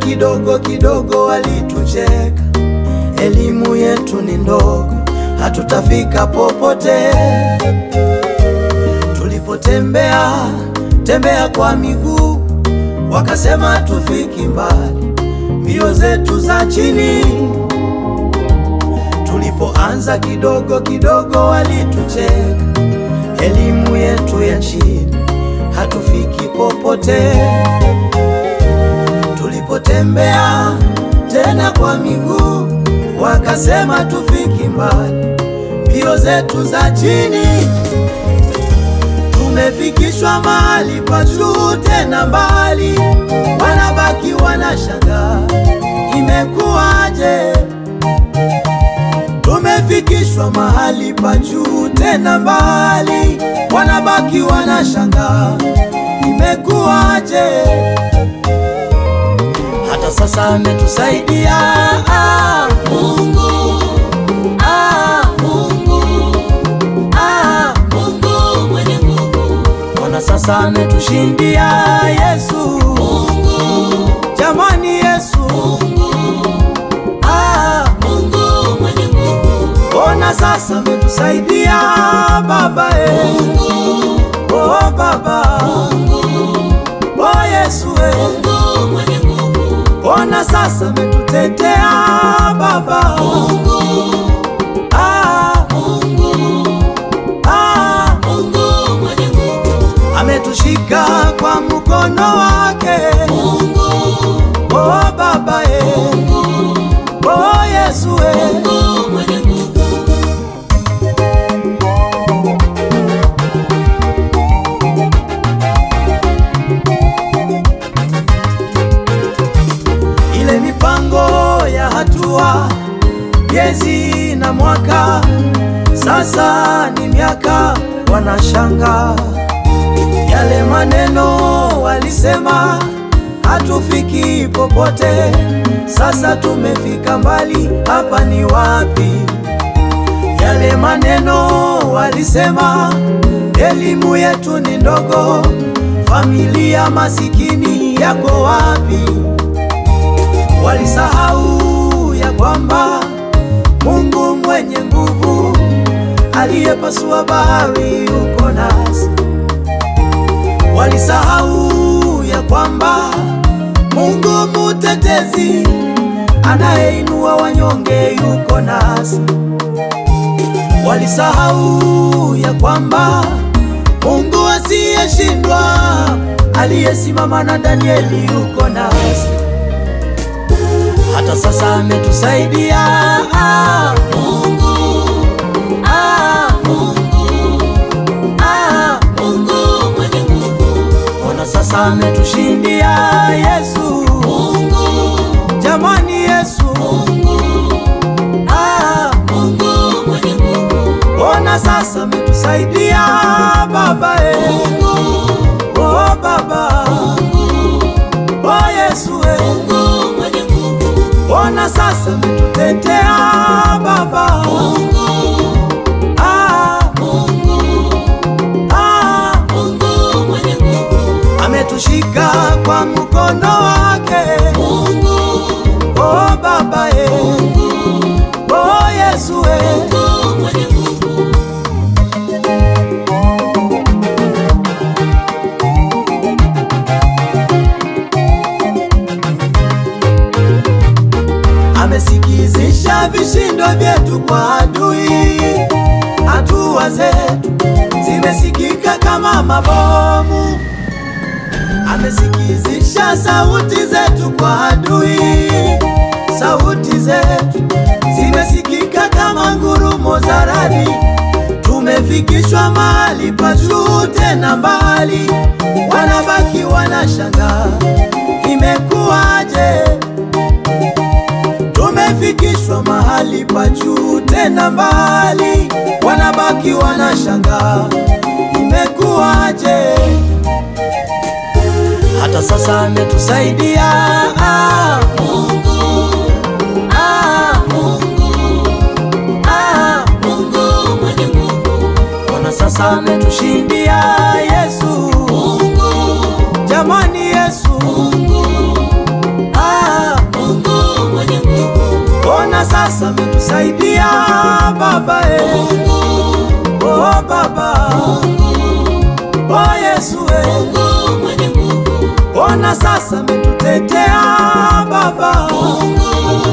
kidogo kidogo walitucheka, elimu yetu ni ndogo, hatutafika popote. Tulipotembea tembea kwa miguu, wakasema tufiki mbali, mbio zetu za chini. Tulipoanza kidogo kidogo walitucheka, elimu yetu ya chini, hatufiki popote. Tulipotembea tena kwa miguu, wakasema tufiki mbali, mbio zetu za chini. Tumefikishwa mahali pa juu tena mbali, wanabaki wanashangaa imekuwaje? Tumefikishwa mahali pa juu tena mbali, wanabaki wanashangaa imekuwaje? Hata sasa ametusaidia ah, Mungu ah, Mungu ah, Mungu mwenye nguvu. Mbona sasa ametushindia Yesu Mungu, jamani Yesu Mungu ah, Mungu mwenye nguvu. Mbona sasa ametusaidia Baba eh. Mungu oh Baba Mungu oh Yesu eh. Mungu mwenye nguvu. Mbona sasa ametutetea Baba Mungu ah, Mungu ah, Mungu mwenye nguvu. Ametushika kwa mkono wake Mungu oh Baba eh. Mungu oh Yesu eh. Mungu mwenye nguvu. ile mipango ya hatua, miezi na mwaka, sasa ni miaka, wanashanga yale maneno walisema hatufiki popote, sasa tumefika mbali, hapa ni wapi? Yale maneno walisema elimu yetu ni ndogo, familia masikini yako wapi? Walisahau ya kwamba Mungu mwenye nguvu aliyepasua bahari yuko nasi. Walisahau ya kwamba Mungu mutetezi anayeinua wanyonge yuko nasi. Walisahau ya kwamba Mungu asiyeshindwa aliyesimama na Danieli yuko nasi hata sasa ametusaidia ah, Mungu ah, Mungu ah, Mungu mwenye nguvu. Ona sasa ametushindia Yesu Mungu, jamani Yesu Mungu ah, Mungu mwenye nguvu. Ona sasa ametusaidia Baba eh. Mungu oh Baba Mungu oh Yesu eh. Mungu mwenye nguvu. Ona sasa ametutetea Baba Mungu ah, Mungu ah, Mungu mwenye nguvu. Ametushika kwa mkono wake Mungu oh Baba eh. Mungu oh Yesu eh. Mungu mwenye nguvu. amesikizisha vishindo vyetu kwa adui. Hatua zetu zimesikika kama mabomu, amesikizisha sauti zetu kwa adui. Sauti zetu zimesikika kama ngurumo za radi. Tumefikishwa mahali pa juu tena mbali, wanabaki wanashangaa imekuwaje? Tumefikishwa mahali pa juu tena mbali, wanabaki wanashangaa imekuwaje? Hata sasa ametusaidia ah, Mungu ah, Mungu ah, Mungu mwenye nguvu. Ona sasa ametushindia Yesu Mungu, jamani Yesu Mungu ah, sasa ametusaidia Baba eh. Oh Baba, oh Yesu eh. Mungu mwenye nguvu, Ona sasa ametutetea Baba, Mungu